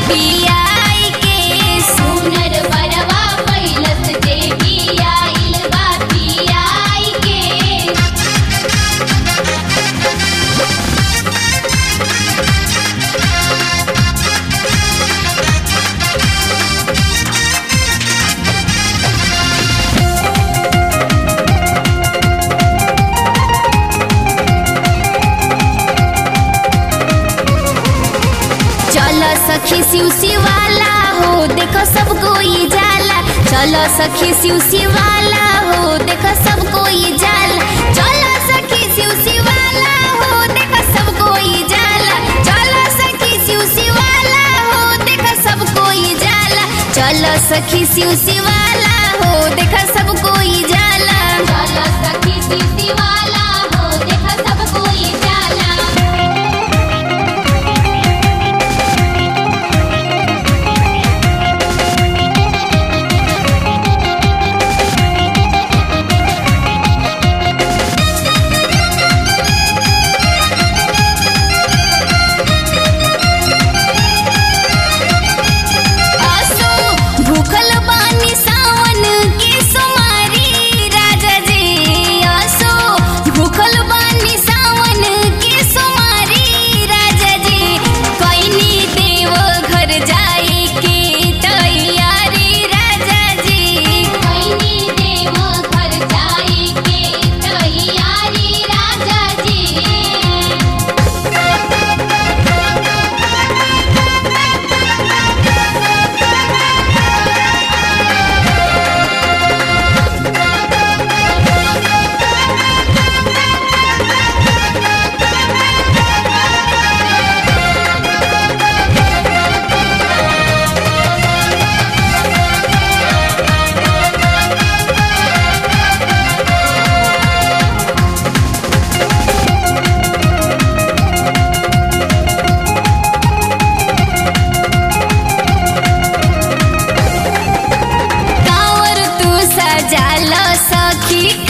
पियाई के सुनर बरवा पैलस देवी आइल बा पियाई के चलो सखी शिव शिवाला हो देखो सब कोई जाला चलो सखी शिव शिवाला हो देखो सब कोई जाला चलो सखी शिव शिवाला हो देखो सब कोई जाला चलो सखी शिव शिवाला हो देखो सब कोई जाला चलो सखी शिव शिवाला हो देखो सब कोई जाला चल सखी सीसी वाला हो देख सब कोई जाला आसो भूखल बानी सावन के सोमारी राजा जी आसो भूखल बानी सावन के सोमारी राजा जी कैनी देव घर जाए के तैयारी राजा जी कैनी देव घर जाए के तैयारी राजा जी कावर तू सजाल सखी